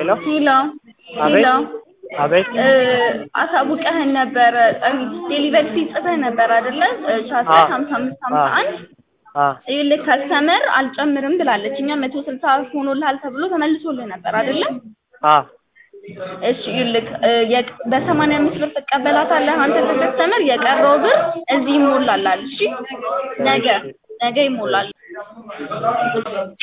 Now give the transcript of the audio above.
ሄሎ አቤት ሄሎ አቤት እ አሳውቀህን ነበረ ዴሊቨሪ ፊ ጽፈህ ነበር አይደለ? ሻሳ አዎ። ሀምሳ አምስት ሀምሳ አንድ አ ይኸውልህ ከስተመር አልጨምርም ብላለች። እኛ መቶ ስልሳ ሆኖልሃል ተብሎ ተመልሶልህ ነበር አይደለ? አ እሺ ይኸውልህ እ የቅ- በሰማንያ አምስት ብር ትቀበላታለህ አንተ ከከስተመር የቀረው ብር እዚህ ይሞላላል። እሺ ነገ ነገ ይሞላል።